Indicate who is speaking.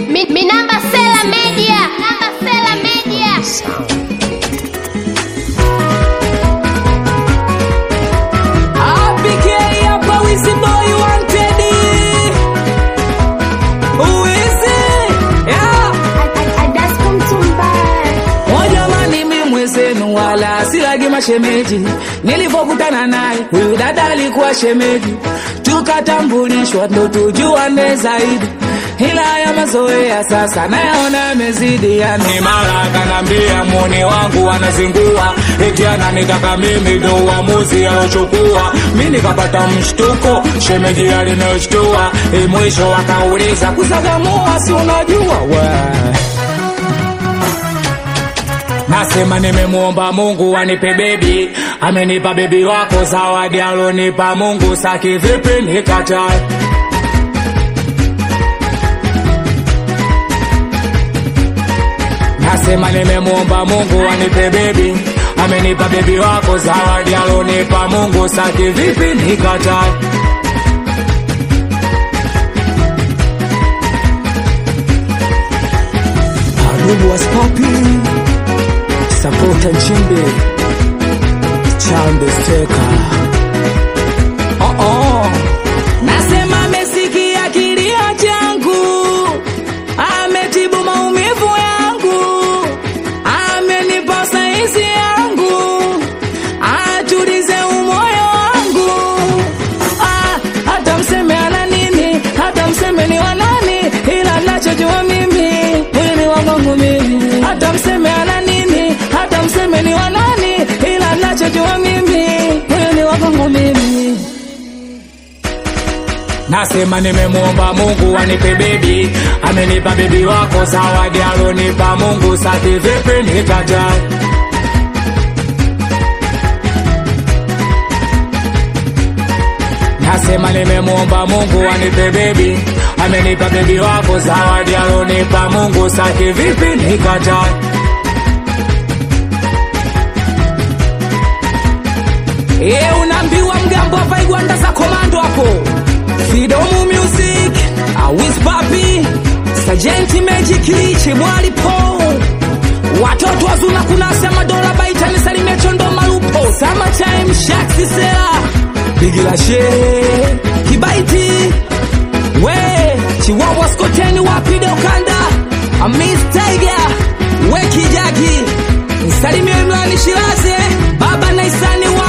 Speaker 1: Mi, mi namba Sela Media. Namba Sela Media.
Speaker 2: APK hapa Wizzy Boy wanted. Wizzy, yeah. Oh jamani, mimi mwenzenu wala silagi mashemeji. Nilipokutana naye huyu dada alikuwa shemeji, tukatambulishwa ndo tujuane zaidi, ila ya mazoea sasa nayaona yamezidi. Yani mara akanambia muone wangu anazingua, eti ananitaka mimi ndo uamuzi alochukua. Mi nikapata mshtuko, shemeji alinishtua, e, mwisho akauliza kuzagamua, si unajua we Nasema nimemuomba Mungu anipe bebi, amenipa bebi wako zawadi alonipa Mungu, saki vipi nikatae? Nasema nimemuomba Mungu anipe bebi, amenipa bebi wako zawadi alonipa Mungu, saki vipi nikatae? Adubu was popping Sapota Nchimbi Chambe Steka oh -oh. Nasema amesikia kilio changu Ametibu maumivu yangu Amenipa saizi yangu Atulize umoyo wangu ah, Hata mseme ana nini Hata mseme ni wanani Ila nachojua mimi Huyu ni wangu mimi Hata mseme ana nini Hata mseme ni wanani Ila nachojua mimi Huyu ni wangu mimi Nasema nimemuomba Mungu anipe bebi, amenipa bebi wako zawadi alonipa Mungu, sati vipi nikatae? Nasema nimemuomba Mungu anipe bebi, amenipa bebi wako zawadi alonipa Mungu, sati vipi nikatae? Ye unaambiwa mgambo hapa igwanda za komando hapo Fidomu Music Awis Papi Sajenti Magic Chimwali Po Watoto wazuna kuna sema dola baita nisalimia chondo malupo Summertime Shaxi Sela Bigila She Kibaiti We Chiwawa Skoteni wapide ukanda Amis Tiger We Kijagi Nisalimia Imrani Shiraze Baba Naisani wa